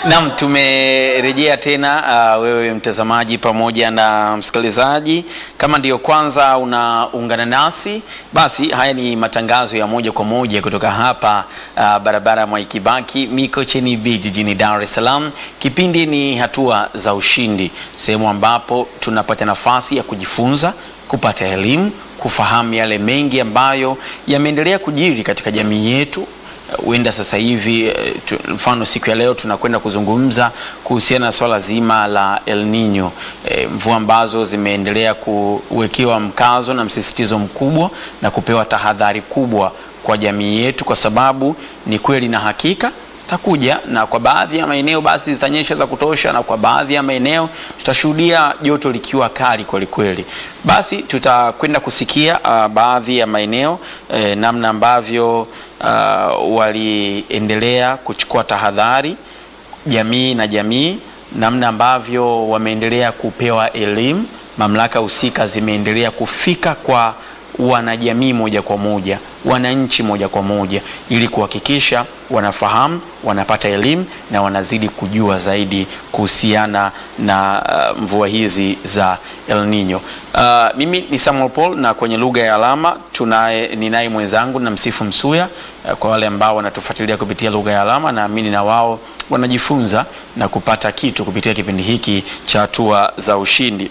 Naam, tumerejea tena uh, wewe mtazamaji pamoja na msikilizaji. Kama ndiyo kwanza unaungana nasi, basi haya ni matangazo ya moja kwa moja kutoka hapa uh, barabara ya Mwai Kibaki Mikocheni B jijini Dar es Salaam. Kipindi ni hatua za ushindi, sehemu ambapo tunapata nafasi ya kujifunza, kupata elimu, kufahamu yale mengi ambayo yameendelea kujiri katika jamii yetu huenda sasa hivi mfano siku ya leo tunakwenda kuzungumza kuhusiana na swala zima la El Nino, e, mvua ambazo zimeendelea kuwekewa mkazo na msisitizo mkubwa na kupewa tahadhari kubwa kwa jamii yetu, kwa sababu ni kweli na hakika zitakuja na kwa baadhi ya maeneo basi zitanyesha za kutosha, na kwa baadhi ya maeneo tutashuhudia joto likiwa kali kweli kweli. Basi tutakwenda kusikia uh, baadhi ya maeneo eh, namna ambavyo uh, waliendelea kuchukua tahadhari jamii na jamii, namna ambavyo wameendelea kupewa elimu, mamlaka husika zimeendelea kufika kwa wanajamii moja kwa moja, wananchi moja kwa moja, ili kuhakikisha wanafahamu, wanapata elimu na wanazidi kujua zaidi kuhusiana na uh, mvua hizi za El Nino. Uh, mimi ni Samuel Paul na kwenye lugha ya alama tunaye ninaye mwenzangu na Msifu Msuya. Uh, kwa wale ambao wanatufuatilia kupitia lugha ya alama, naamini na wao wanajifunza na kupata kitu kupitia kipindi hiki cha hatua za ushindi.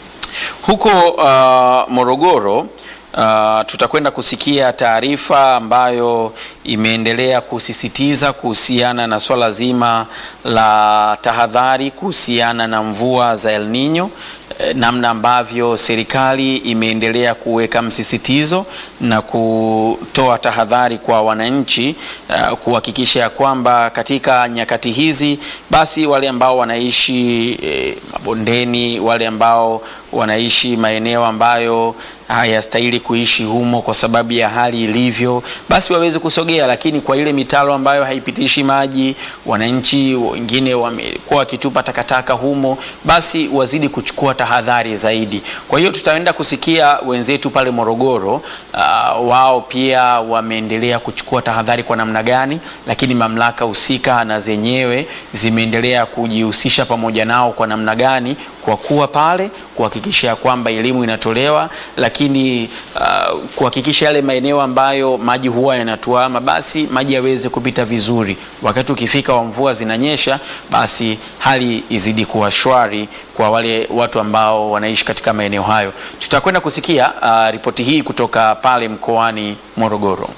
Huko uh, Morogoro Uh, tutakwenda kusikia taarifa ambayo imeendelea kusisitiza kuhusiana na swala zima la tahadhari kuhusiana na mvua za El Nino, eh, namna ambavyo serikali imeendelea kuweka msisitizo na kutoa tahadhari kwa wananchi uh, kuhakikisha ya kwamba katika nyakati hizi basi wale ambao wanaishi eh, mabondeni, wale ambao wanaishi maeneo ambayo hayastahili kuishi humo kwa sababu ya hali ilivyo, basi waweze kusogea. Lakini kwa ile mitaro ambayo haipitishi maji, wananchi wengine wamekuwa wakitupa takataka humo, basi wazidi kuchukua tahadhari zaidi. Kwa hiyo tutaenda kusikia wenzetu pale Morogoro, uh, wao pia wameendelea kuchukua tahadhari kwa namna gani, lakini mamlaka husika na zenyewe zimeendelea kujihusisha pamoja nao kwa namna gani, kwa kuwa pale kuhakikisha kwamba elimu inatolewa lakini uh, kuhakikisha yale maeneo ambayo maji huwa yanatuama basi maji yaweze kupita vizuri. Wakati ukifika wa mvua zinanyesha, basi hali izidi kuwa shwari kwa wale watu ambao wanaishi katika maeneo hayo. Tutakwenda kusikia uh, ripoti hii kutoka pale mkoani Morogoro.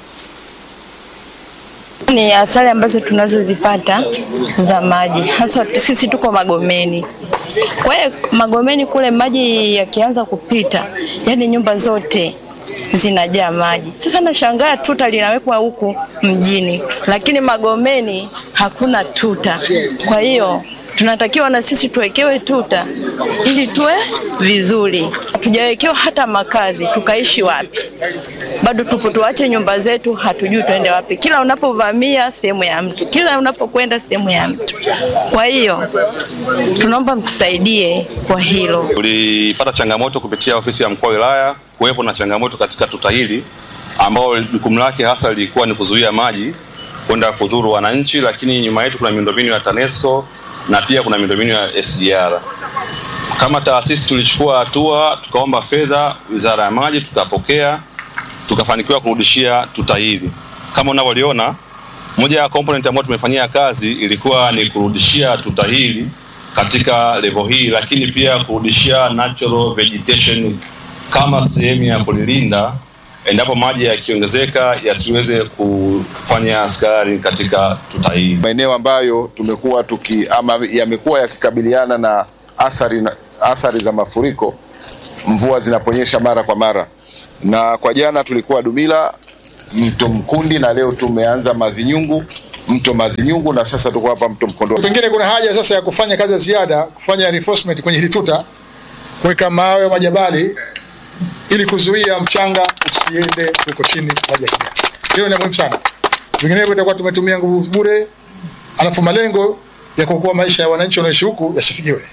Ni athari ambazo tunazozipata za maji, hasa sisi tuko Magomeni. Kwa hiyo Magomeni kule maji yakianza kupita, yani nyumba zote zinajaa maji. Sasa nashangaa tuta linawekwa huku mjini, lakini Magomeni hakuna tuta. Kwa hiyo tunatakiwa na sisi tuwekewe tuta ili tuwe vizuri. Hatujawekewa hata makazi, tukaishi wapi? Bado tupo, tuache nyumba zetu, hatujui tuende wapi. Kila unapovamia sehemu ya mtu, kila unapokwenda sehemu ya mtu. Kwa hiyo tunaomba mtusaidie kwa hilo. Tulipata changamoto kupitia ofisi ya mkuu wa wilaya kuwepo na changamoto katika tuta hili ambao jukumu lake hasa lilikuwa ni kuzuia maji kwenda kudhuru wananchi, lakini nyuma yetu kuna miundombinu ya TANESCO na pia kuna miundombinu ya SGR. Kama taasisi tulichukua hatua, tukaomba fedha Wizara ya Maji, tukapokea, tukafanikiwa kurudishia tuta hili. Kama unavyoliona, moja ya component ambayo tumefanyia kazi ilikuwa ni kurudishia tuta hili katika level hii, lakini pia kurudishia natural vegetation kama sehemu ya kulilinda endapo maji yakiongezeka yasiweze kufanya askari katika tuta hili. Maeneo ambayo tumekuwa tuki ama yamekuwa yakikabiliana na athari, na athari za mafuriko mvua zinaponyesha mara kwa mara, na kwa jana tulikuwa Dumila, mto Mkundi, na leo tumeanza Mazinyungu, mto Mazinyungu, na sasa tuko hapa mto Mkondoni. Pengine kuna haja sasa ya kufanya kazi ya ziada, kufanya reinforcement kwenye hili tuta, kuweka mawe majabali ili kuzuia mchanga usiende huko chini maji yakija. Hiyo ni muhimu sana, vinginevyo itakuwa tumetumia nguvu bure, alafu malengo ya kuokoa maisha ya wananchi wanaoishi huku yasifikiwe.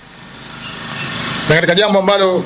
Na katika jambo ambalo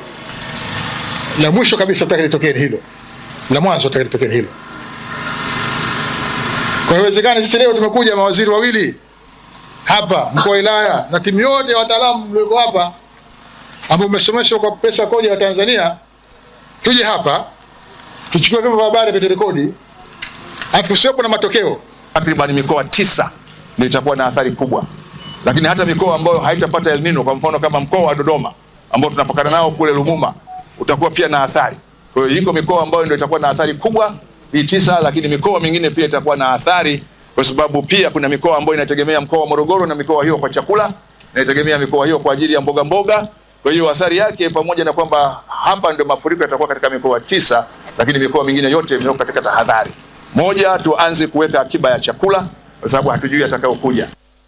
la mwisho kabisa nataka litokee hilo, la mwanzo nataka litokee hilo. Kwa hiyo inawezekana sisi leo tumekuja mawaziri wawili hapa mkuu wa wilaya na timu yote ya wataalamu mlioko hapa ambao mmesomeshwa kwa pesa kodi ya Tanzania, tuje hapa tuchukue vyombo vya habari viturekodi, alafu kusiwepo na matokeo. Takriban mikoa tisa ndio itakuwa na athari kubwa, lakini hata mikoa ambayo haitapata El Nino, kwa mfano kama mkoa wa Dodoma ambao tunapakana nao kule Lumuma, utakuwa pia na athari. Kwa hiyo iko mikoa ambayo ndio itakuwa na athari kubwa hii tisa, lakini mikoa mingine pia itakuwa na athari, kwa sababu pia kuna mikoa ambayo inategemea mkoa wa Morogoro na mikoa hiyo kwa chakula, inategemea mikoa hiyo kwa ajili ya mboga mboga. Kwa hiyo athari yake, pamoja na kwamba hapa ndio mafuriko yatakuwa katika mikoa tisa, lakini mikoa mingine yote imewekwa katika tahadhari. Moja, tuanze kuweka akiba ya chakula kwa sababu hatujui atakayokuja.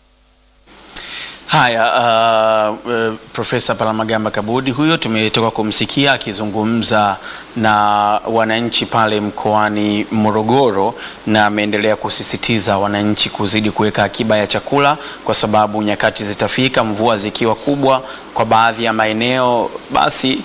Haya, uh, uh, Profesa Palamagamba Kabudi huyo tumetoka kumsikia akizungumza na wananchi pale mkoani Morogoro, na ameendelea kusisitiza wananchi kuzidi kuweka akiba ya chakula, kwa sababu nyakati zitafika, mvua zikiwa kubwa kwa baadhi ya maeneo, basi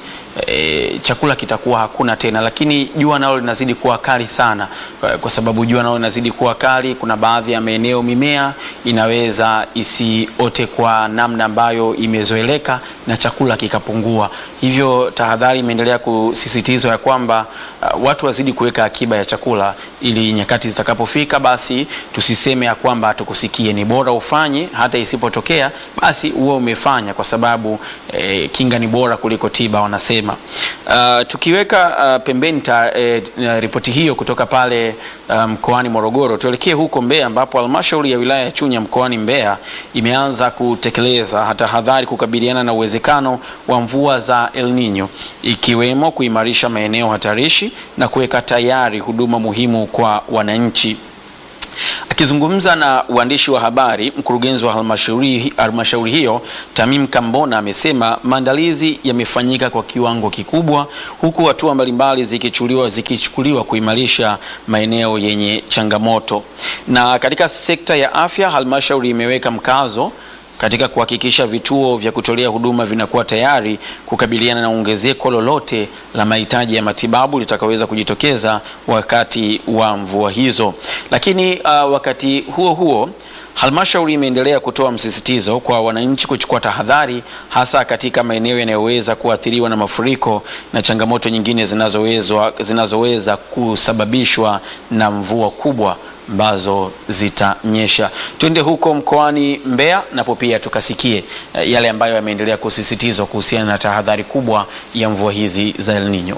e, chakula kitakuwa hakuna tena, lakini jua nalo linazidi kuwa kali sana. Kwa, kwa sababu jua nalo linazidi kuwa kali, kuna baadhi ya maeneo mimea inaweza isiote kwa namna ambayo imezoeleka na chakula kikapungua. Hivyo tahadhari imeendelea kusisitizwa ya kwamba uh, watu wazidi kuweka akiba ya chakula ili nyakati zitakapofika, basi tusiseme ya kwamba hatukusikie. Ni bora ufanye, hata isipotokea basi uwe umefanya, kwa sababu eh, kinga ni bora kuliko tiba wanasema. Uh, tukiweka uh, pembeni ta, eh, ripoti hiyo kutoka pale uh, mkoani Morogoro, tuelekee huko Mbeya ambapo halmashauri ya wilaya ya Chunya mkoani Mbeya imeanza kutekeleza tahadhari kukabiliana na uwezekano wa mvua za El Nino ikiwemo kuimarisha maeneo hatarishi na kuweka tayari huduma muhimu kwa wananchi. Akizungumza na waandishi wa habari, mkurugenzi wa halmashauri halmashauri hiyo Tamim Kambona amesema maandalizi yamefanyika kwa kiwango kikubwa, huku hatua mbalimbali zikichukuliwa zikichukuliwa kuimarisha maeneo yenye changamoto. Na katika sekta ya afya, halmashauri imeweka mkazo katika kuhakikisha vituo vya kutolea huduma vinakuwa tayari kukabiliana na ongezeko lolote la mahitaji ya matibabu litakaweza kujitokeza wakati wa mvua hizo. Lakini uh, wakati huo huo halmashauri imeendelea kutoa msisitizo kwa wananchi kuchukua tahadhari hasa katika maeneo yanayoweza kuathiriwa na mafuriko na changamoto nyingine zinazoweza zinazoweza kusababishwa na mvua kubwa ambazo zitanyesha. Twende huko mkoani Mbeya napo pia tukasikie uh, yale ambayo yameendelea kusisitizwa kuhusiana na tahadhari kubwa ya mvua hizi za El Nino.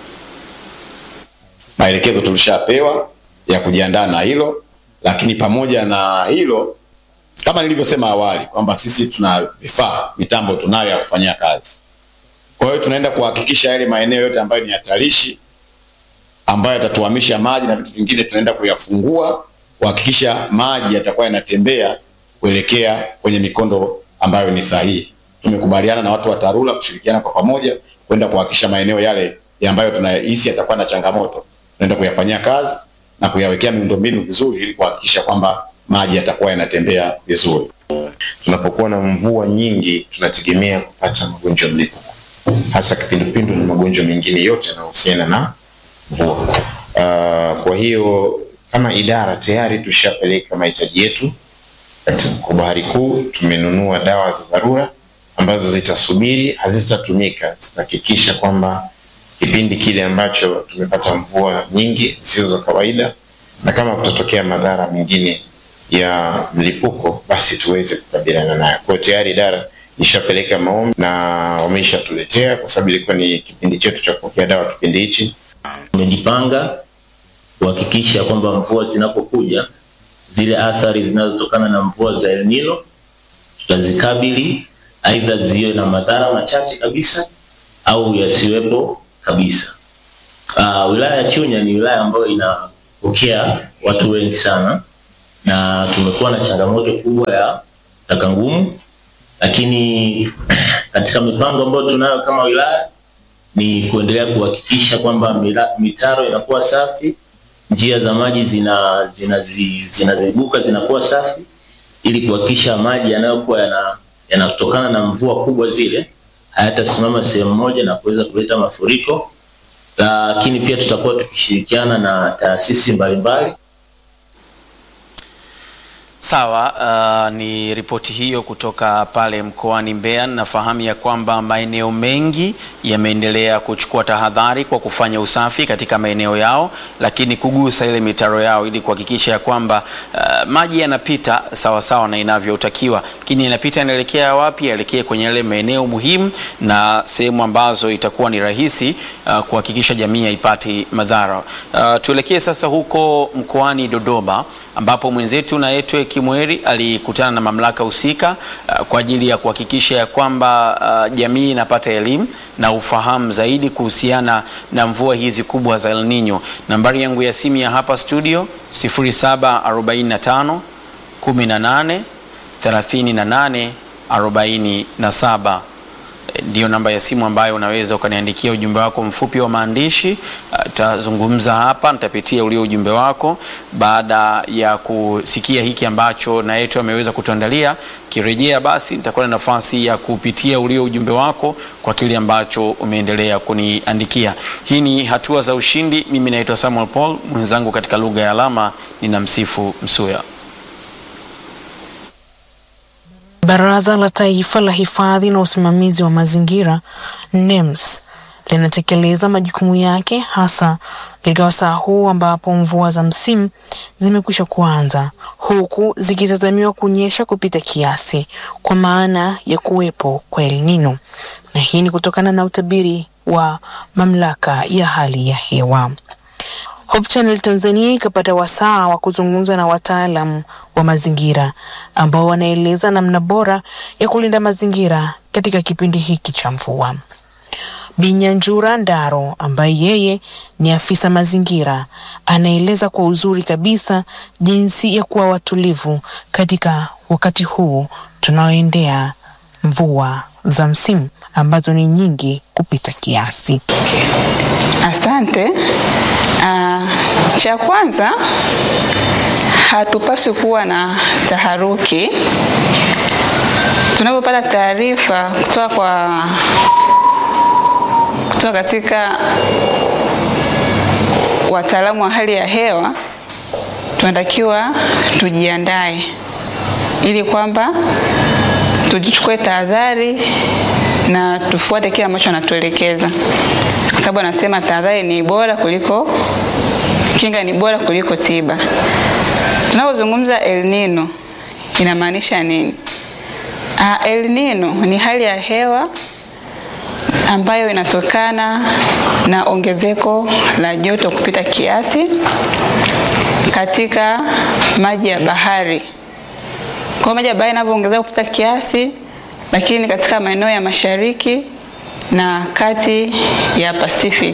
Maelekezo tulishapewa ya kujiandaa na hilo, lakini pamoja na hilo, kama nilivyosema awali kwamba sisi tuna vifaa, mitambo tunayo ya kufanyia kazi. Kwa hiyo tunaenda kuhakikisha yale maeneo yote ambayo ni hatarishi, ambayo yatatuhamisha maji na vitu vingine, tunaenda kuyafungua kuhakikisha maji yatakuwa yanatembea kuelekea kwenye mikondo ambayo ni sahihi. Tumekubaliana na watu wa TARURA kushirikiana kwa pamoja kwenda kuhakikisha maeneo yale ya ambayo tunahisi yatakuwa na changamoto, tunaenda kuyafanyia kazi na kuyawekea miundombinu vizuri, ili kuhakikisha kwamba maji yatakuwa yanatembea vizuri. Tunapokuwa na mvua nyingi, tunategemea kupata magonjwa mlipuko, hasa kipindupindu na magonjwa mengine yote yanayohusiana na mvua. Uh, kwa hiyo kama idara tayari tushapeleka mahitaji yetu kwa Bahari Kuu. Tumenunua dawa za dharura ambazo zitasubiri, hazitatumika, zitahakikisha kwamba kipindi kile ambacho tumepata mvua nyingi zisizo za kawaida, na kama kutatokea madhara mengine ya mlipuko, basi tuweze kukabiliana nayo. Kwa tayari idara ishapeleka maombi na wameshatuletea, kwa sababu ilikuwa ni kipindi chetu cha kupokea dawa kipindi hichi. Tumejipanga kuhakikisha kwamba mvua zinapokuja zile athari zinazotokana na mvua za El Nino tutazikabili, aidha ziwe na madhara machache kabisa au yasiwepo kabisa. Uh, wilaya ya Chunya ni wilaya ambayo inapokea watu wengi sana na tumekuwa na changamoto kubwa ya taka ngumu, lakini katika mipango ambayo tunayo kama wilaya ni kuendelea kuhakikisha kwamba mitaro inakuwa safi njia za maji zina zinazibuka zina zinakuwa safi ili kuhakikisha maji yanayokuwa yana yanatokana na mvua kubwa zile hayatasimama sehemu moja na kuweza kuleta mafuriko. Lakini pia tutakuwa tukishirikiana na taasisi mbalimbali Sawa, uh, ni ripoti hiyo kutoka pale mkoani Mbeya. Nafahamu ya kwamba maeneo mengi yameendelea kuchukua tahadhari kwa kufanya usafi katika maeneo yao, lakini kugusa ile mitaro yao ili kuhakikisha ya kwamba uh, maji yanapita sawa sawa na inavyotakiwa, lakini yanapita yanaelekea wapi? Yaelekee kwenye yale maeneo muhimu na sehemu ambazo itakuwa ni rahisi uh, kuhakikisha jamii haipati madhara. Uh, tuelekee sasa huko mkoani Dodoma ambapo mwenzetu Naetwe Kimweri alikutana na mamlaka husika uh, kwa ajili ya kuhakikisha ya kwamba uh, jamii inapata elimu na ufahamu zaidi kuhusiana na mvua hizi kubwa za El Nino. Nambari yangu ya simu ya hapa studio 0745 18 38 47 ndiyo namba ya simu ambayo unaweza ukaniandikia ujumbe wako mfupi wa maandishi. Tutazungumza hapa, nitapitia ulio ujumbe wako baada ya kusikia hiki ambacho na yetu ameweza kutuandalia. Kirejea basi, nitakuwa na nafasi ya kupitia ulio ujumbe wako kwa kile ambacho umeendelea kuniandikia. Hii ni hatua za ushindi. Mimi naitwa Samuel Paul, mwenzangu katika lugha ya alama ninamsifu Msuya. Baraza la Taifa la Hifadhi na Usimamizi wa Mazingira NEMS linatekeleza majukumu yake hasa katika wasaa huu ambapo mvua za msimu zimekwisha kuanza huku zikitazamiwa kunyesha kupita kiasi kwa maana ya kuwepo kwa El Nino, na hii ni kutokana na utabiri wa mamlaka ya hali ya hewa. Hope Channel Tanzania ikapata wasaa wa kuzungumza na wataalam wa mazingira ambao wanaeleza namna bora ya kulinda mazingira katika kipindi hiki cha mvua. Binyanjura Ndaro ambaye yeye ni afisa mazingira anaeleza kwa uzuri kabisa jinsi ya kuwa watulivu katika wakati huu tunaoendea mvua za msimu ambazo ni nyingi kupita kiasi. Asante. Uh, cha kwanza hatupaswi kuwa na taharuki tunapopata taarifa kutoka kwa kutoka katika wataalamu wa hali ya hewa, tunatakiwa tujiandae ili kwamba tuchukue tahadhari na tufuate kile ambacho anatuelekeza, kwa sababu anasema tahadhari ni bora kuliko kinga, ni bora kuliko tiba. Tunapozungumza El Nino inamaanisha nini? Uh, El Nino ni hali ya hewa ambayo inatokana na ongezeko la joto kupita kiasi katika maji ya bahari. Kwa maji ya bahari yanapoongezeka kupita kiasi, lakini katika maeneo ya mashariki na kati ya Pacific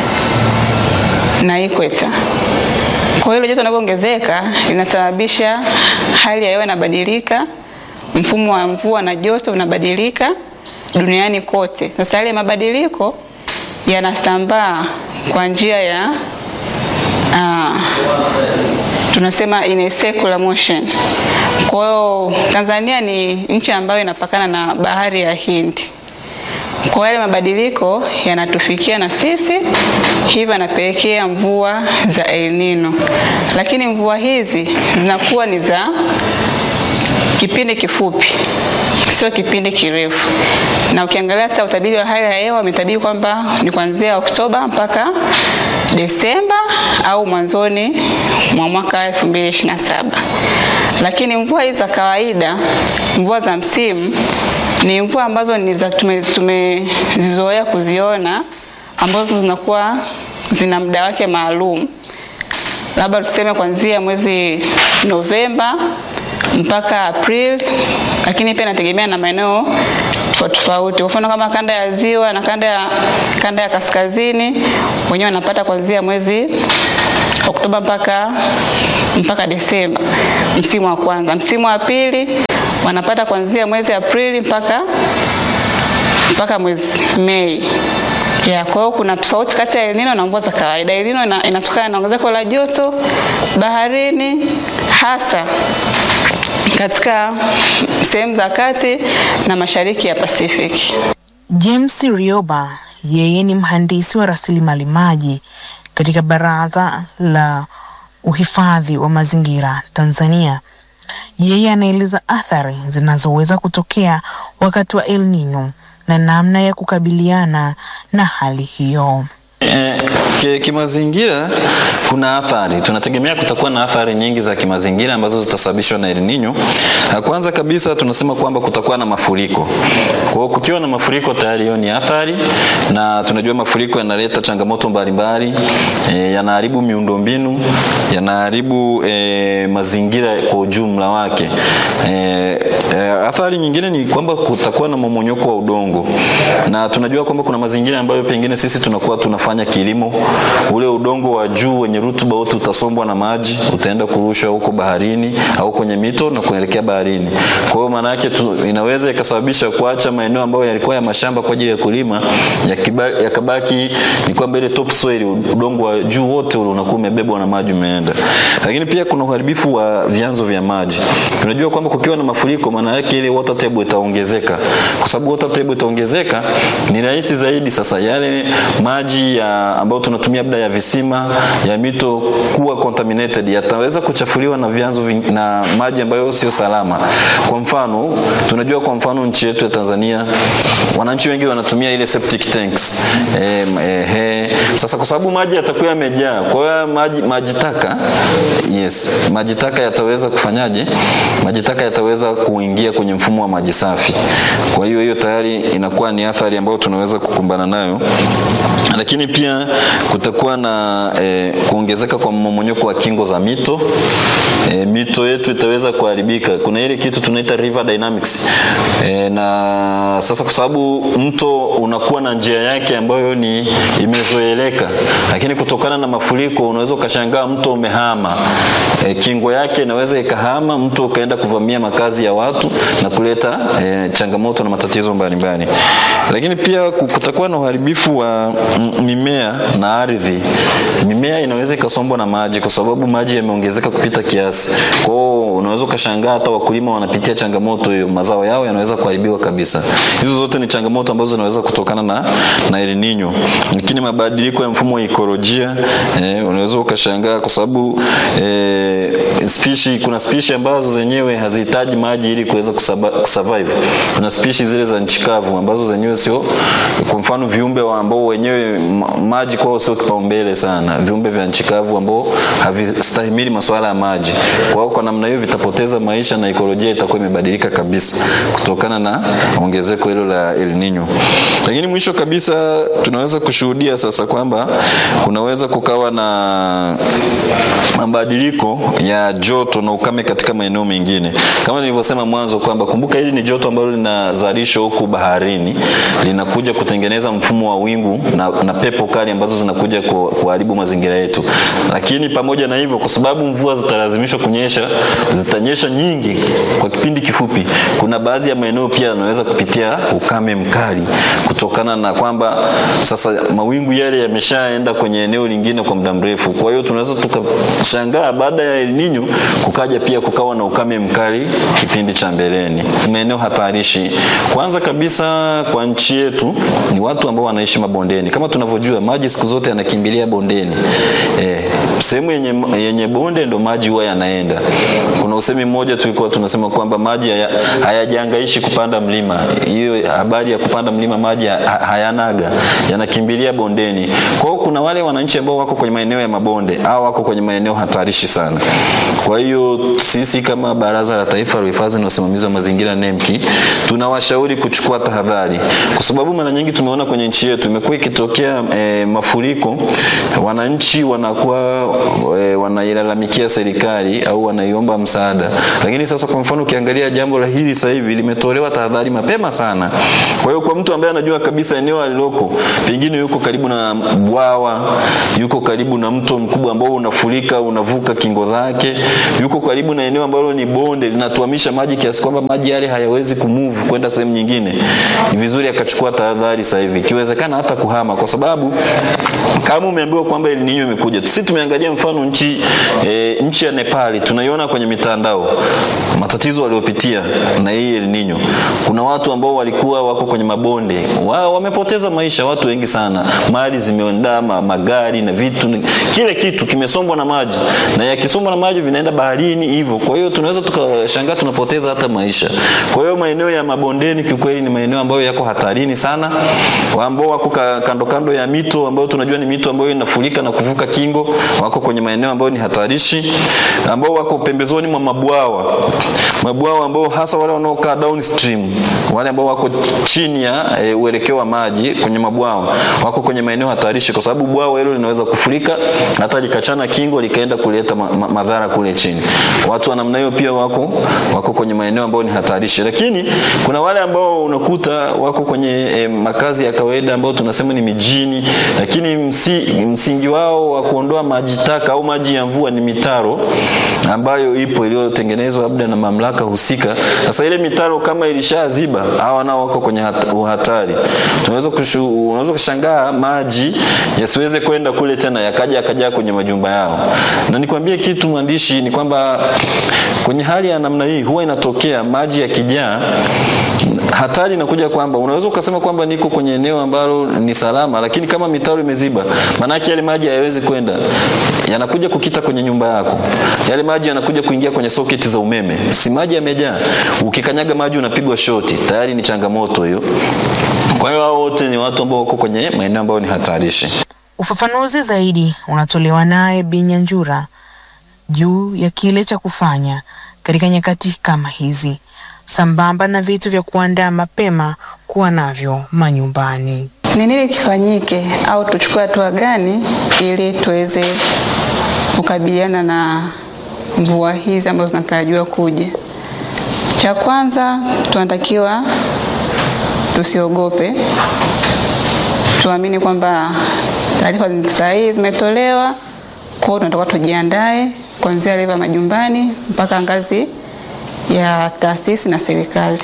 na equator. Kwa hiyo joto linapoongezeka linasababisha hali ya hewa inabadilika, mfumo wa mvua na joto unabadilika duniani kote. Sasa yale mabadiliko yanasambaa kwa njia ya uh, tunasema in a circular motion. Kwa hiyo Tanzania ni nchi ambayo inapakana na bahari ya Hindi. Kwa yale mabadiliko yanatufikia na sisi, hivyo yanapelekea mvua za El Nino, lakini mvua hizi zinakuwa ni za kipindi kifupi, sio kipindi kirefu. Na ukiangalia hata utabiri wa hali ya hewa umetabiri kwamba ni kuanzia Oktoba mpaka Desemba au mwanzoni mwa mwaka 2027. Lakini mvua hizi za kawaida, mvua za msimu ni mvua ambazo ni za tumezizoea kuziona ambazo zinakuwa zina muda wake maalum, labda tuseme kuanzia mwezi Novemba mpaka April, lakini pia inategemea na maeneo tofauti tofauti. Kwa mfano kama kanda ya ziwa na kanda ya, kanda ya kaskazini wenyewe wanapata kuanzia mwezi Oktoba mpaka mpaka Desemba, msimu wa kwanza. Msimu wa pili wanapata kuanzia mwezi Aprili mpaka mpaka mwezi Mei. Ya, kwa hiyo kuna tofauti kati ya El Nino na mvua za kawaida. El Nino ina, inatokana na ongezeko la joto baharini hasa katika sehemu za kati na mashariki ya Pacific. James Rioba yeye ni mhandisi wa rasilimali maji katika Baraza la Uhifadhi wa Mazingira Tanzania Yeye anaeleza athari zinazoweza kutokea wakati wa El Nino na namna ya kukabiliana na hali hiyo. Eh, ki- kimazingira kuna athari, tunategemea kutakuwa na athari nyingi za kimazingira ambazo zitasababishwa na El Nino. Ah, Kwanza kabisa tunasema kwamba kutakuwa na mafuriko. Kwa hiyo kukiwa na mafuriko tayari hiyo ni athari, na tunajua mafuriko yanaleta changamoto mbalimbali, eh, yanaharibu miundombinu, yanaharibu eh, mazingira kwa ujumla wake. Eh, eh, athari nyingine ni kwamba kutakuwa na mmomonyoko wa udongo, na tunajua kwamba kuna mazingira ambayo pengine sisi tunakuwa tunafanya kilimo, ule udongo wa juu wenye rutuba wote utasombwa na maji, utaenda kurushwa huko baharini au kwenye mito na kuelekea baharini. Kwa hiyo maana yake tu- inaweza ikasababisha kuacha maeneo ambayo yalikuwa ya mashamba kwa ajili ya kulima yakiba- yakabaki ni kwamba ile topsoil, udongo wa juu wote ule unakuwa umebebwa na maji umeenda. Lakini pia kuna uharibifu wa vyanzo vya maji. Tunajua kwamba kukiwa na mafuriko, maana yake ile water table itaongezeka. Kwa sababu water table itaongezeka, ni rahisi zaidi sasa yale maji ya ambayo tunatumia labda ya visima ya mito kuwa contaminated, yataweza kuchafuliwa na vyanzo ving- na maji ambayo sio salama. Kwa mfano, tunajua kwa mfano nchi yetu ya Tanzania wananchi wengi wanatumia ile septic tanks. Eh, eh, eh. Sasa kwa sababu maji yatakuwa yamejaa, kwa hiyo maji maji taka yes, maji taka yataweza kufanyaje? Maji taka yataweza kuingia kwenye mfumo wa maji safi. Kwa hiyo hiyo tayari inakuwa ni athari ambayo tunaweza kukumbana nayo, lakini pia kutakuwa na eh, kuongezeka kwa mmomonyoko wa kingo za mito. Eh, mito yetu itaweza kuharibika. Kuna ile kitu tunaita river dynamics eh, na sasa kwa sababu mto unakuwa na njia yake ambayo ni imezoeleka, lakini kutokana na mafuriko unaweza ukashangaa mto umehama e, kingo yake inaweza ikahama, mto ukaenda kuvamia makazi ya watu na kuleta e, changamoto na matatizo mbalimbali. Lakini pia ku- kutakuwa na uharibifu wa mm, mimea na ardhi. Mimea inaweza ikasombwa na maji kwa sababu maji yameongezeka kupita kiasi. Kwa hiyo unaweza ukashangaa hata wakulima wanapitia changamoto hiyo, mazao yao yanaweza kuharibiwa kabisa. Hizo zote ni changamoto ambazo zinaweza kutokana na, na El Nino. Lakini mabadiliko ya mfumo wa ikolojia eh, unaweza ukashangaa kwa sababu eh, spishi, kuna spishi ambazo zenyewe hazihitaji maji ili kuweza kusaba- kusurvive. Kuna spishi zile za nchi kavu ambazo zenyewe sio, kwa mfano viumbe wa ambao wenyewe ma- maji kwao sio kipaumbele sana, viumbe vya nchi kavu ambao havistahimili masuala ya maji. Kwa hiyo kwa namna hiyo vitapoteza maisha na ikolojia itakuwa imebadilika kabisa kutokana na ongezeko hilo la El Nino. Lakini mwisho kabisa tunaweza kushuhudia sasa kwamba kunaweza kukawa na mabadiliko ya joto na ukame katika maeneo mengine. Kama nilivyosema mwanzo kwamba kumbuka hili ni joto ambalo linazalishwa huku baharini, linakuja kutengeneza mfumo wa wingu na, na pepo kali ambazo zinakuja ku- kuharibu mazingira yetu. Lakini pamoja na hivyo, kwa sababu mvua zitalazimishwa kunyesha, zitanyesha nyingi kwa kipindi kifupi, kuna baadhi ya maeneo pia yanaweza kupitia ukame mkali kutokana na kwamba sasa mawingu yale yameshaenda kwenye eneo lingine kwa muda mrefu. Kwa hiyo tunaweza tukashangaa baada ya El Nino kukaja pia kukawa na ukame mkali kipindi cha mbeleni. Maeneo hatarishi, kwanza kabisa kwa nchi yetu ni watu ambao wanaishi mabondeni. Kama tunavyojua maji siku zote yanakimbilia bondeni. Eh, sehemu yenye, yenye bonde ndo maji huwa yanaenda. Kuna usemi mmoja tulikuwa tunasema kwamba maji haya- hayajangaishi kupanda mlima. Hiyo habari ya kupanda mlima maji ha- hayanaga, yanakimbilia bondeni. Kwa hiyo kuna wale wananchi ambao wako kwenye maeneo ya mabonde au wako kwenye maeneo hatarishi sana. Kwa hiyo sisi kama Baraza la Taifa la Uhifadhi na Usimamizi wa Mazingira NEMKI tunawashauri kuchukua tahadhari, kwa sababu mara nyingi tumeona kwenye nchi yetu imekuwa ikitokea e, mafuriko, wananchi wanakuwa e, wanailalamikia serikali au wanaiomba msaada, lakini sasa kwa mfano ukiangalia jambo la hili sasa hivi limetolewa tahadhari mapema sana. Kwa hiyo kwa mtu ambaye anajua kabisa eneo aliloko pengine yuko karibu na bwawa, yuko karibu na mto mkubwa ambao unafurika unavuka kingo zake, yuko karibu na eneo ambalo ni bonde linatuamisha maji kiasi kwamba maji yale hayawezi kumove kwenda sehemu nyingine, ni vizuri akachukua tahadhari sasa hivi, ikiwezekana hata kuhama, kwa sababu kama umeambiwa kwamba El Nino imekuja. Sisi tumeangalia mfano nchi e, nchi ya Nepali tunaiona kwenye mitandao matatizo waliopitia na hii El Nino. Kuna watu ambao walikuwa wako kwenye mabonde wao wamepoteza maisha, watu wengi sana, mali zimeondama, magari na vitu, kile kitu kimesombwa na maji, na yakisombwa na maji vinaenda baharini hivyo. Kwa hiyo tunaweza tukashangaa tunapoteza hata maisha. Kwa hiyo maeneo ya mabondeni kiukweli ni maeneo ambayo yako hatarini sana, ambao wako ka- kando kando ya mito ambayo tunajua ni mito ambayo inafurika na kuvuka kingo, wako kwenye maeneo ambayo ni hatarishi, ambao wako pembezoni mwa mabwawa, mabwawa ambao hasa wale wanaokaa downstream, wale ambao wako chini ya e, uelekeo wa maji kwenye mabwawa, wako kwenye maeneo hatarishi, kwa sababu bwawa hilo linaweza kufurika hata likachana kingo likaenda kuleta ma, ma, madhara kule chini. Watu wa namna hiyo pia wako wako kwenye maeneo ambayo ni hatarishi, lakini kuna wale ambao unakuta wako kwenye e, makazi ya kawaida ambao tunasema ni mijini, lakini msi, msingi wao wa kuondoa maji taka au maji ya mvua ni mitaro ambayo ipo iliyotengenezwa labda na mamlaka husika. Sasa ile mitaro kama ilishaziba, hawa nao wako kwenye hat- uhatari. Tunaweza kushu, unaweza kushangaa maji yasiweze kwenda kule tena yakaja yakaja kwenye majumba yao. Na nikwambie kitu mwandishi, ni kwamba kwenye hali ya namna hii huwa inatokea maji yakijaa hatari inakuja kwamba unaweza ukasema kwamba niko kwenye eneo ambalo ni salama, lakini kama mitaro imeziba, maanake yale maji hayawezi kwenda, yanakuja kukita kwenye nyumba yako. Yale maji yanakuja kuingia kwenye soketi za umeme, si maji yamejaa, ukikanyaga maji unapigwa shoti, tayari ni changamoto hiyo. Kwa hiyo hao wote ni watu ambao wako kwenye maeneo ambayo ni hatarishi. Ufafanuzi zaidi unatolewa naye Binyanjura juu ya kile cha kufanya katika nyakati kama hizi, sambamba na vitu vya kuandaa mapema kuwa navyo manyumbani. Ni nini kifanyike au tuchukue hatua gani ili tuweze kukabiliana na mvua hizi ambazo zinatarajiwa kuja? Cha kwanza tunatakiwa tusiogope, tuamini kwamba taarifa sahihi zimetolewa, kwa hiyo tunatakiwa tujiandae kuanzia leva majumbani mpaka ngazi ya taasisi na serikali.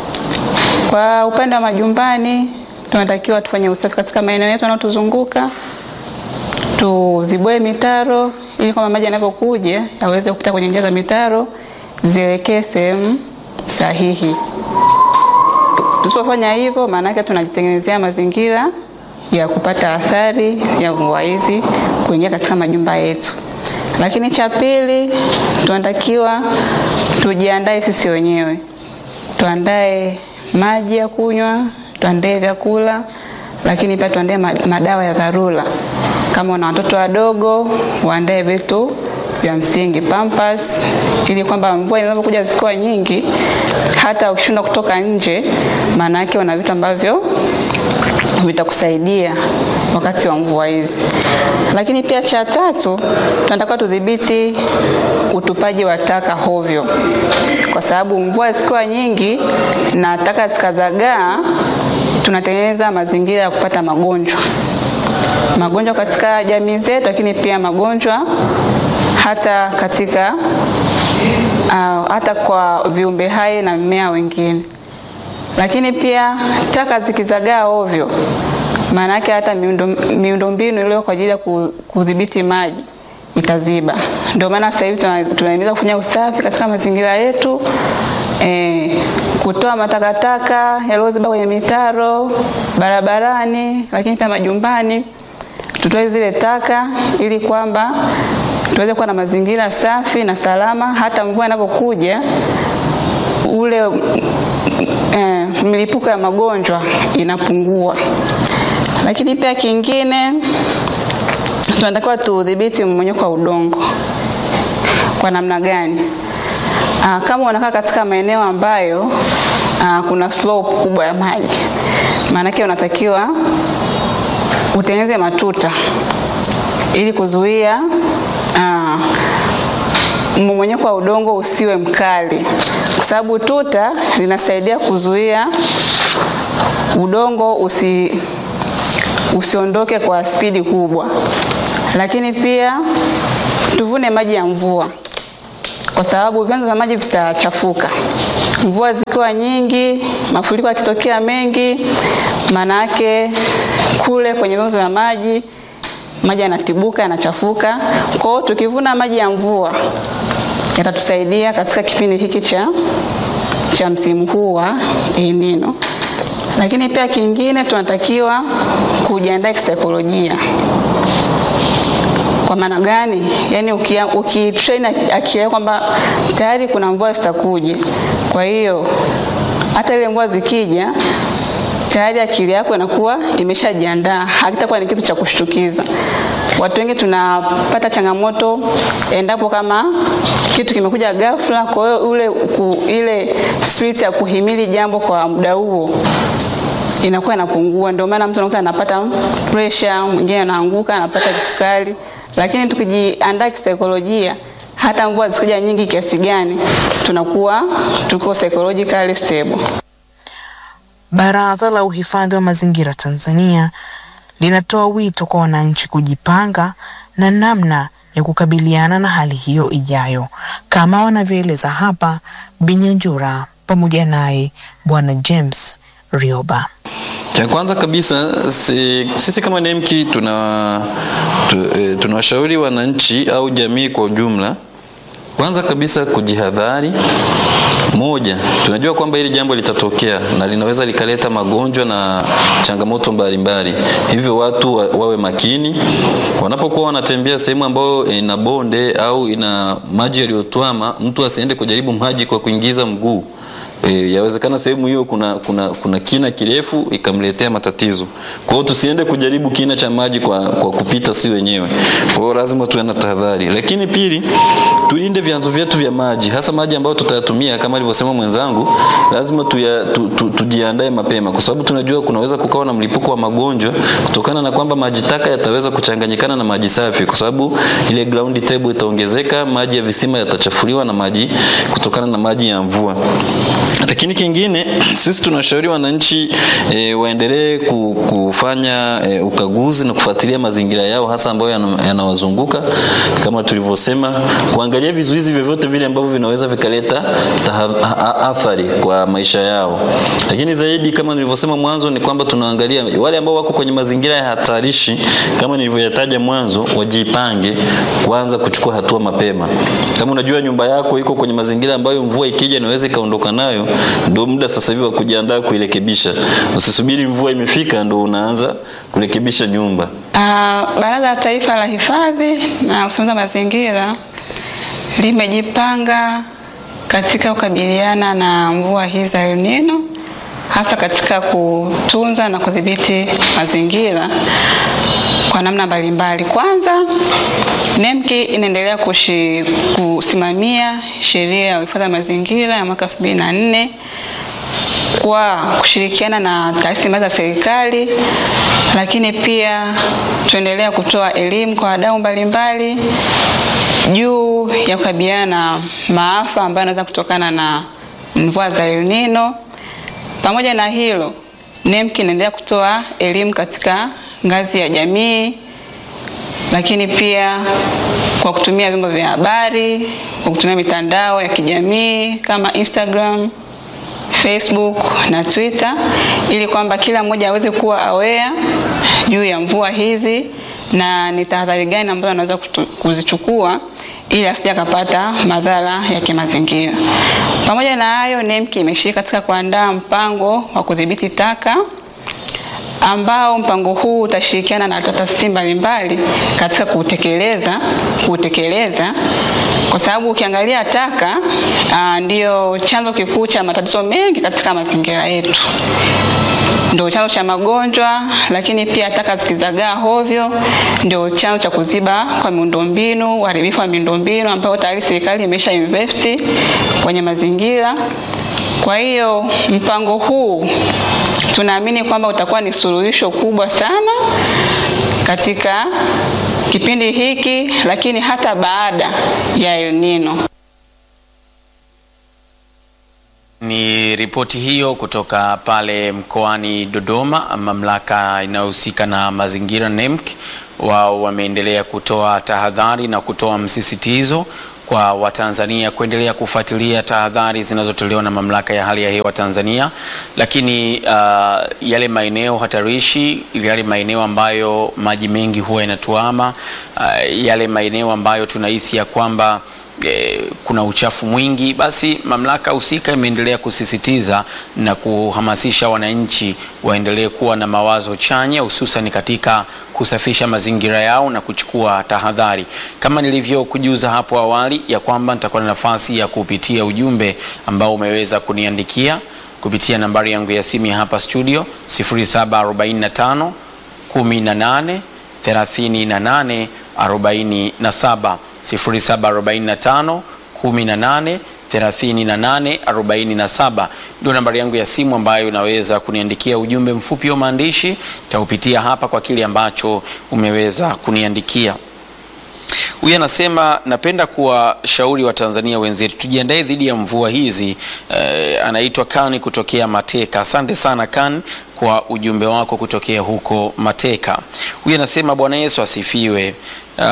Kwa upande wa majumbani, tunatakiwa tufanye usafi katika maeneo yetu yanayotuzunguka, tuzibue mitaro ili kwamba maji yanapokuja yaweze kupita kwenye njia za mitaro zielekee sehemu sahihi. Tusipofanya hivyo, maana yake tunajitengenezea mazingira ya kupata athari ya mvua hizi kuingia katika majumba yetu. Lakini cha pili, tunatakiwa tujiandae sisi wenyewe, tuandae maji ya kunywa, tuandae vyakula, lakini pia tuandae ma- madawa ya dharura. Kama una watoto wadogo, waandae vitu vya msingi pampers, ili kwamba mvua inapokuja zikiwa nyingi, hata ukishindwa kutoka nje, maana yake una vitu ambavyo vitakusaidia wakati wa mvua hizi. Lakini pia cha tatu, tunatakiwa tudhibiti utupaji wa taka hovyo, kwa sababu mvua zikiwa nyingi na taka zikazagaa, tunatengeneza mazingira ya kupata magonjwa magonjwa katika jamii zetu, lakini pia magonjwa hata katika uh, hata kwa viumbe hai na mimea wengine. Lakini pia taka zikizagaa ovyo, maana yake hata miundo miundombinu iliyo kwa ajili ya ku- kudhibiti maji itaziba. Ndio maana sasa hivi tuna- tunahimiza kufanya usafi katika mazingira yetu eh, kutoa matakataka yaliyoziba kwenye mitaro, barabarani, lakini pia majumbani tutoe zile taka ili kwamba tuweze kuwa na mazingira safi na salama, hata mvua inapokuja ule eh, milipuko ya magonjwa inapungua. Lakini pia kingine tunatakiwa tudhibiti mmonyoko wa udongo. Kwa namna gani? Aa, kama unakaa katika maeneo ambayo aa, kuna slope kubwa ya maji, maanake unatakiwa utengeneze matuta ili kuzuia aa, mmomonyoko wa udongo usiwe mkali, kwa sababu tuta linasaidia kuzuia udongo usi, usiondoke kwa spidi kubwa. Lakini pia tuvune maji ya mvua, kwa sababu vyanzo vya maji vitachafuka. Mvua zikiwa nyingi, mafuriko yakitokea mengi, maana yake kule kwenye vyanzo vya maji maji yanatibuka, yanachafuka. Kwa hiyo tukivuna maji ya mvua yatatusaidia katika kipindi hiki cha cha msimu huu wa El Nino. Lakini pia kingine tunatakiwa kujiandaa kisaikolojia. Kwa maana gani? Yaani ukitrain uki akili yako kwamba tayari kuna mvua zitakuja, kwa hiyo hata ile mvua zikija tayari akili yako inakuwa imeshajiandaa, hakitakuwa ni kitu cha kushtukiza. Watu wengi tunapata changamoto endapo kama kitu kimekuja ghafla, kwa hiyo ule ku, ile spirit ya kuhimili jambo kwa muda huo inakuwa inapungua. Ndio maana mtu anakuta anapata pressure, mwingine anaanguka, anapata kisukari. Lakini tukijiandaa kisaikolojia, hata mvua zikija nyingi kiasi gani, tunakuwa tuko psychologically stable. Baraza la Uhifadhi wa Mazingira Tanzania linatoa wito kwa wananchi kujipanga na namna ya kukabiliana na hali hiyo ijayo, kama wanavyoeleza hapa Binyanjura pamoja naye Bwana James Rioba. Cha kwanza kabisa si, sisi kama NEMKI tuna tu, e, tunawashauri wananchi au jamii kwa ujumla, kwanza kabisa kujihadhari. Moja, tunajua kwamba hili jambo litatokea na linaweza likaleta magonjwa na changamoto mbalimbali, hivyo watu wa, wawe makini wanapokuwa wanatembea sehemu ambayo ina bonde au ina maji yaliyotwama. Mtu asiende kujaribu maji kwa kuingiza mguu. E, yawezekana sehemu hiyo kuna, kuna, kuna kina kirefu ikamletea matatizo. Kwa hiyo tusiende kujaribu kina cha maji kwa, kwa kupita si wenyewe. Kwa hiyo lazima tuwe na tahadhari, lakini pili, tulinde vyanzo vyetu vya maji, hasa maji ambayo tutayatumia kama alivyosema mwenzangu, lazima tuya, tu, tu, tujiandae mapema, kwa sababu tunajua kunaweza kukawa na mlipuko wa magonjwa kutokana na kwamba maji taka yataweza kuchanganyikana na maji safi, kwa sababu ile ground table itaongezeka, maji ya visima yatachafuliwa na maji kutokana na maji ya mvua. Lakini kingine sisi tunashauri wananchi e, waendelee ku, kufanya e, ukaguzi na kufuatilia mazingira yao hasa ambayo yanawazunguka yana kama tulivyosema, kuangalia vizuizi vyovyote vile ambavyo vinaweza vikaleta athari kwa maisha yao. Lakini zaidi kama nilivyosema mwanzo ni kwamba tunaangalia wale ambao wako kwenye mazingira ya hatarishi kama nilivyoyataja mwanzo, wajipange kwanza kuchukua hatua mapema. Kama unajua nyumba yako iko kwenye mazingira ambayo mvua ikija inaweza ikaondoka nayo ndio muda sasa hivi wa kujiandaa kuirekebisha. Usisubiri mvua imefika ndo unaanza kurekebisha nyumba. Uh, Baraza la Taifa la Hifadhi na Usimamizi wa Mazingira limejipanga katika kukabiliana na mvua hizi za El Nino hasa katika kutunza na kudhibiti mazingira kwa namna mbalimbali. Kwanza, NEMKI inaendelea kushi, kusimamia sheria ya uhifadhi wa mazingira ya mwaka 2004 kwa kushirikiana na taasisi mbalimbali za serikali, lakini pia tuendelea kutoa elimu kwa wadau mbalimbali juu ya kukabiliana na maafa ambayo yanaweza kutokana na mvua za El Nino. Pamoja na hilo, NEMKI inaendelea kutoa elimu katika ngazi ya jamii, lakini pia kwa kutumia vyombo vya habari, kwa kutumia mitandao ya kijamii kama Instagram, Facebook na Twitter ili kwamba kila mmoja aweze kuwa aware juu ya mvua hizi na ni tahadhari gani ambazo anaweza kuzichukua ili asije akapata madhara ya kimazingira. Pamoja na hayo, NEMKI imeshiriki katika kuandaa mpango wa kudhibiti taka ambao mpango huu utashirikiana na taasisi mbalimbali katika kutekeleza kutekeleza kwa sababu ukiangalia taka ndio chanzo kikuu cha matatizo mengi katika mazingira yetu ndio chanzo cha magonjwa, lakini pia taka zikizagaa hovyo ndio chanzo cha kuziba kwa miundombinu, uharibifu wa miundombinu ambayo tayari serikali imesha investi kwenye mazingira. Kwa hiyo mpango huu tunaamini kwamba utakuwa ni suluhisho kubwa sana katika kipindi hiki, lakini hata baada ya El Nino. Ni ripoti hiyo kutoka pale mkoani Dodoma. Mamlaka inayohusika na mazingira NEMC, wao wameendelea kutoa tahadhari na kutoa msisitizo kwa Watanzania kuendelea kufuatilia tahadhari zinazotolewa na mamlaka ya hali ya hewa Tanzania, lakini uh, yale maeneo hatarishi, yale maeneo ambayo maji mengi huwa yanatuama, uh, yale maeneo ambayo tunahisi ya kwamba eh, kuna uchafu mwingi, basi mamlaka husika imeendelea kusisitiza na kuhamasisha wananchi waendelee kuwa na mawazo chanya, hususan katika kusafisha mazingira yao na kuchukua tahadhari, kama nilivyokujuza hapo awali ya kwamba nitakuwa na nafasi ya kupitia ujumbe ambao umeweza kuniandikia kupitia nambari yangu ya simu ya hapa studio 0745 18 38 47 0745 18 38 47 ndio nambari yangu ya simu ambayo unaweza kuniandikia ujumbe mfupi wa maandishi. Taupitia hapa kwa kile ambacho umeweza kuniandikia. Huyu anasema napenda kuwashauri Watanzania wenzetu tujiandae dhidi ya mvua hizi. Eh, anaitwa Kani kutokea Mateka. Asante sana Kan kwa ujumbe wako kutokea huko Mateka. Huyu anasema Bwana Yesu asifiwe. Uh,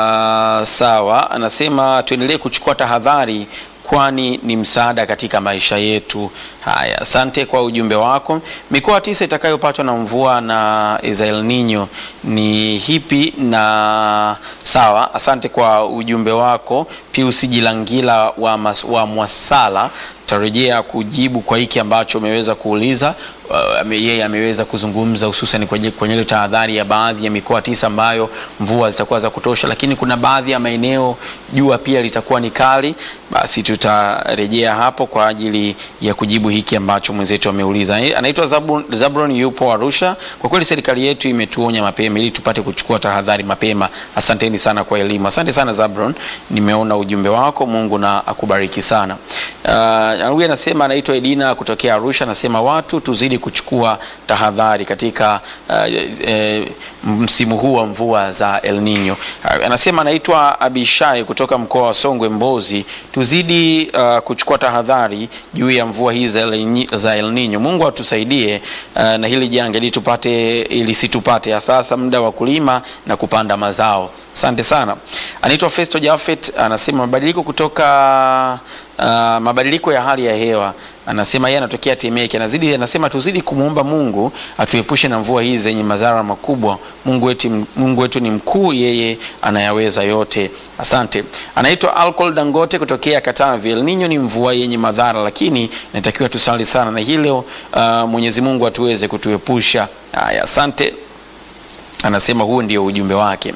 sawa, anasema tuendelee kuchukua tahadhari kwani ni msaada katika maisha yetu. Haya, asante kwa ujumbe wako. Mikoa tisa itakayopatwa na mvua na za El Nino ni hipi? Na sawa, asante kwa ujumbe wako. Pius Jilangila wa, mas, wa Mwasala tarejea kujibu kwa hiki ambacho umeweza kuuliza. Uh, yeye ameweza kuzungumza hususan kwenye kwenye ile tahadhari ya baadhi ya mikoa tisa ambayo mvua zitakuwa za kutosha, lakini kuna baadhi ya maeneo jua pia litakuwa ni kali. Basi tutarejea hapo kwa ajili ya kujibu hiki ambacho mwenzetu ameuliza. Eh, Anaitwa Zabron, Zabron yupo Arusha. Kwa kweli serikali yetu imetuonya mapema ili tupate kuchukua tahadhari mapema. Asanteni sana kwa elimu. Asante sana Zabron, nimeona ujumbe wako. Mungu na akubariki sana. Uh, huyu anasema anaitwa Edina kutokea Arusha, anasema watu tuzidi kuchukua tahadhari katika uh, e, msimu huu wa mvua za El Nino. Uh, anasema anaitwa Abishai kutoka mkoa wa Songwe Mbozi, tuzidi uh, kuchukua tahadhari juu ya mvua hizi za El, za El Nino. Mungu atusaidie uh, na hili janga ili tupate ili situpate hasa muda wa kulima na kupanda mazao. Asante sana. Anaitwa Festo Jafet anasema mabadiliko kutoka uh, mabadiliko ya hali ya hewa anasema yeye anatokea Temeke, anazidi anasema tuzidi kumwomba Mungu atuepushe na mvua hizi zenye madhara makubwa. Mungu wetu, Mungu wetu ni mkuu, yeye anayaweza yote. Asante. Anaitwa Alcohol Dangote kutokea Katavi. El Nino ni mvua yenye madhara, lakini inatakiwa tusali sana na hilo uh, Mwenyezi Mungu atuweze kutuepusha. Haya, asante. Anasema huo ndio ujumbe wake.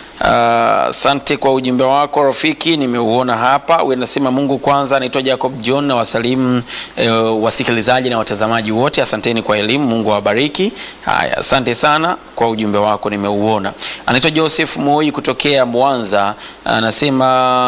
Asante uh, kwa ujumbe wako rafiki, nimeuona hapa. Huyu anasema Mungu kwanza. Anaitwa Jacob John na wasalimu uh, wasikilizaji na watazamaji wote, asanteni kwa elimu, Mungu awabariki. Haya, asante sana kwa ujumbe wako, nimeuona. Anaitwa Joseph Moi kutokea Mwanza, anasema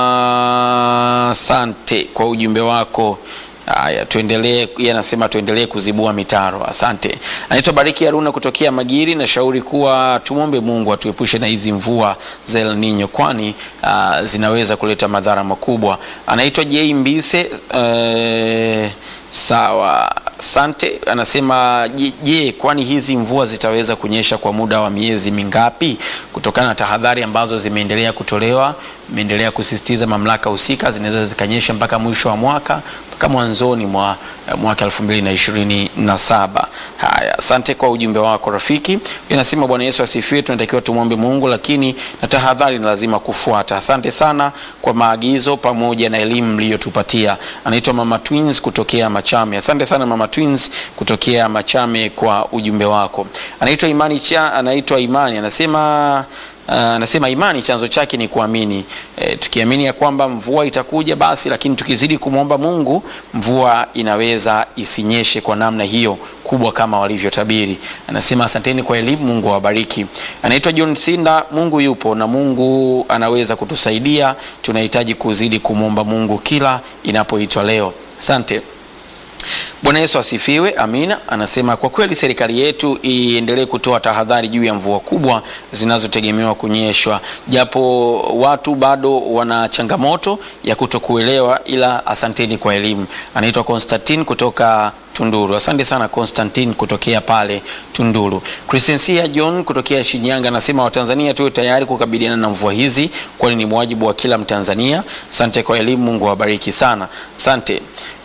asante kwa ujumbe wako. Haya, tuendelee. Yeye anasema tuendelee kuzibua mitaro. Asante. Anaitwa Bariki Haruna kutokea Magiri, na shauri kuwa tumwombe Mungu atuepushe na hizi mvua za El Nino, kwani uh, zinaweza kuleta madhara makubwa. Anaitwa J Mbise uh, sawa Sante anasema je, kwani hizi mvua zitaweza kunyesha kwa muda wa miezi mingapi? Kutokana na tahadhari ambazo zimeendelea kutolewa, imeendelea kusisitiza mamlaka husika, zinaweza zikanyesha mpaka mwisho wa mwaka mpaka mwanzoni mwa mwaka 2027. Haya, asante kwa ujumbe wako rafiki. Anasema Bwana Yesu asifiwe. Tunatakiwa tumwombe Mungu, lakini na tahadhari ni lazima kufuata. Asante sana kwa maagizo pamoja na elimu mliyotupatia. Anaitwa Mama Twins kutokea Machame. Asante sana Mama Twins kutokea Machame kwa ujumbe wako. Anaitwa Imani cha, anaitwa Imani anasema anasema uh, imani chanzo chake ni kuamini. E, tukiamini ya kwamba mvua itakuja basi, lakini tukizidi kumwomba Mungu mvua inaweza isinyeshe kwa namna hiyo kubwa kama walivyotabiri. Anasema asanteni kwa elimu, Mungu awabariki. Anaitwa John Sinda, Mungu yupo na Mungu anaweza kutusaidia. Tunahitaji kuzidi kumwomba Mungu kila inapoitwa leo. Asante. Bwana Yesu asifiwe. Amina. Anasema kwa kweli serikali yetu iendelee kutoa tahadhari juu ya mvua kubwa zinazotegemewa kunyeshwa, japo watu bado wana changamoto ya kutokuelewa, ila asanteni kwa elimu. Anaitwa Konstantin kutoka Tunduru. Asante sana Constantine kutokea pale Tunduru. Crescencia John kutokea Shinyanga anasema Watanzania tuwe tayari kukabiliana na mvua hizi, kwani ni wajibu wa kila Mtanzania. Asante kwa elimu, Mungu awabariki sana. Asante.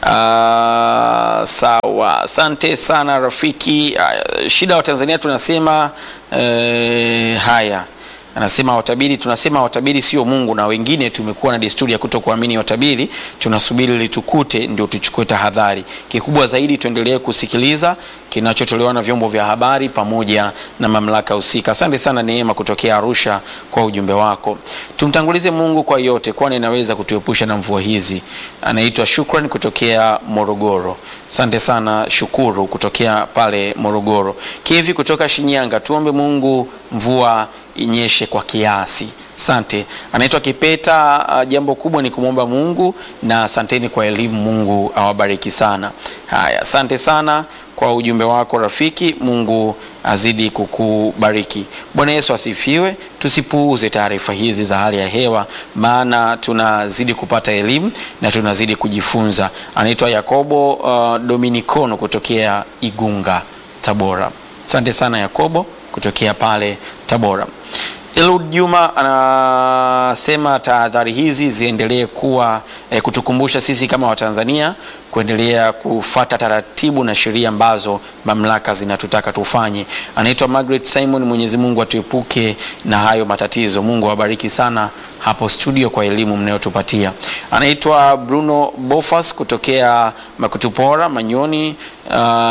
Uh, sawa, asante sana rafiki. Uh, shida wa Tanzania tunasema uh, haya anasema watabiri, tunasema watabiri sio Mungu, na wengine tumekuwa na desturi ya kutokuamini watabiri, tunasubiri litukute ndio tuchukue tahadhari. Kikubwa zaidi tuendelee kusikiliza kinachotolewa na vyombo vya habari pamoja na mamlaka husika. Asante sana Neema kutokea Arusha kwa ujumbe wako. Tumtangulize Mungu kwa yote, kwani anaweza kutuepusha na mvua hizi. Anaitwa Shukran kutokea Morogoro. Asante sana Shukuru kutokea pale Morogoro. Kevi kutoka Shinyanga, tuombe Mungu mvua inyeshe kwa kiasi. Asante. Anaitwa Kipeta. Uh, jambo kubwa ni kumwomba Mungu na asanteni kwa elimu. Mungu awabariki sana. Haya, asante sana kwa ujumbe wako rafiki. Mungu azidi kukubariki. Bwana Yesu asifiwe. Tusipuuze taarifa hizi za hali ya hewa, maana tunazidi kupata elimu na tunazidi kujifunza. Anaitwa Yakobo uh, Dominikono kutokea Igunga, Tabora. Asante sana Yakobo kutokea pale Tabora. Elud Juma anasema tahadhari hizi ziendelee kuwa eh, kutukumbusha sisi kama Watanzania kuendelea kufata taratibu na sheria ambazo mamlaka zinatutaka tufanye. Anaitwa Margaret Simon. Mwenyezi Mungu atuepuke na hayo matatizo. Mungu awabariki sana hapo studio kwa elimu mnayotupatia. Anaitwa Bruno Bofas kutokea Makutupora Manyoni. Uh,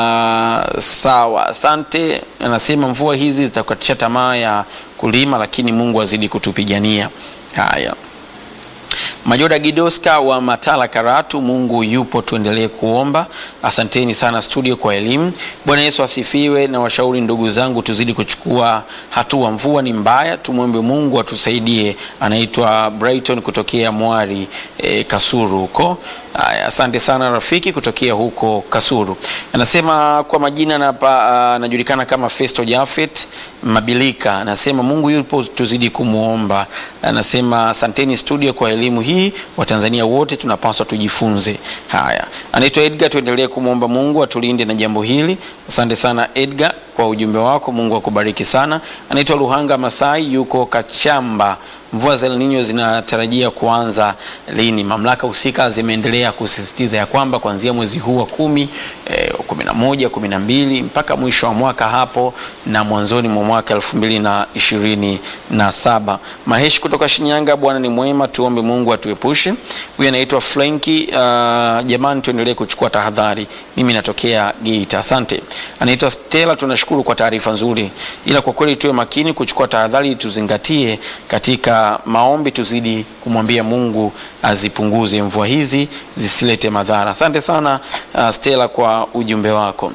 sawa, asante. Anasema mvua hizi zitakatisha tamaa ya kulima, lakini Mungu azidi kutupigania. Haya. Majoda Gidoska wa Matala Karatu, Mungu yupo, tuendelee kuomba. Asanteni sana studio kwa elimu. Bwana Yesu asifiwe. Na washauri ndugu zangu, tuzidi kuchukua hatua. Mvua ni mbaya, tumwombe Mungu atusaidie. Anaitwa Brighton kutokea Mwari e, Kasuru huko. Aya, asante sana rafiki kutokea huko Kasuru. Anasema kwa majina anajulikana uh, kama Festo Jafet Mabilika. Anasema Mungu yupo, tuzidi kumwomba. Anasema asanteni studio kwa elimu hii, Watanzania wote tunapaswa tujifunze. Haya, anaitwa Edgar, tuendelee kumwomba Mungu atulinde na jambo hili. Asante sana Edgar kwa ujumbe wako, Mungu akubariki sana. Anaitwa Luhanga Masai, yuko Kachamba. Mvua za El Nino zinatarajia kuanza lini? Mamlaka husika zimeendelea kusisitiza ya kwamba kuanzia mwezi huu wa kumi, eh, kumi na moja, kumi na mbili mpaka mwisho wa mwaka hapo na mwanzoni mwa mwaka elfu mbili na ishirini na saba. Maheshi kutoka Shinyanga, Bwana ni mwema, tuombe Mungu atuepushe. Huyu anaitwa Frenki. Uh, jamani, tuendelee kuchukua tahadhari. Mimi natokea Geita. Asante. Anaitwa Stella, tunashukuru kwa taarifa nzuri, ila kwa kweli tuwe makini kuchukua tahadhari, tuzingatie katika maombi, tuzidi kumwambia Mungu azipunguze mvua hizi zisilete madhara. Asante sana uh, Stella kwa ujumbe wako.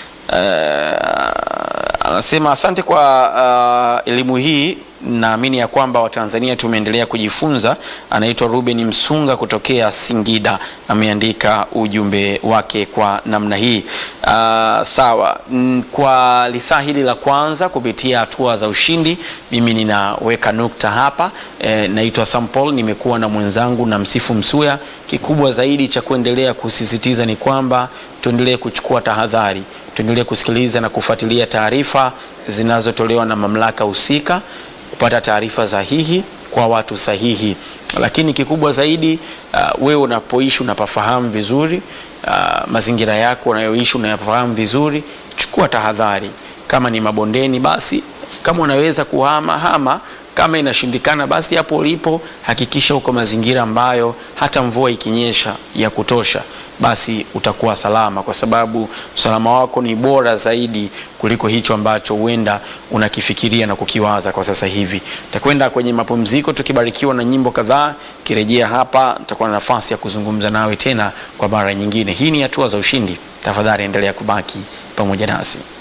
Uh, anasema asante kwa uh, elimu hii naamini ya kwamba Watanzania tumeendelea kujifunza. Anaitwa Ruben Msunga kutokea Singida, ameandika ujumbe wake kwa namna hii. Uh, sawa. Kwa lisaa hili la kwanza kupitia hatua za ushindi, mimi ninaweka nukta hapa. E, naitwa Sampol, nimekuwa na mwenzangu na Msifu Msuya. Kikubwa zaidi cha kuendelea kusisitiza ni kwamba tuendelee kuchukua tahadhari, tuendelee kusikiliza na kufuatilia taarifa zinazotolewa na mamlaka husika kupata taarifa sahihi kwa watu sahihi, lakini kikubwa zaidi uh, wewe unapoishi unapafahamu vizuri uh, mazingira yako unayoishi unayafahamu vizuri, chukua tahadhari. Kama ni mabondeni, basi kama unaweza kuhama hama, kama inashindikana, basi hapo ulipo hakikisha uko mazingira ambayo hata mvua ikinyesha ya kutosha, basi utakuwa salama, kwa sababu usalama wako ni bora zaidi kuliko hicho ambacho huenda unakifikiria na kukiwaza kwa sasa hivi. Takwenda kwenye mapumziko tukibarikiwa na nyimbo kadhaa. Kirejea hapa, nitakuwa na nafasi ya kuzungumza nawe tena kwa mara nyingine. Hii ni hatua za ushindi. Tafadhali endelea kubaki pamoja nasi.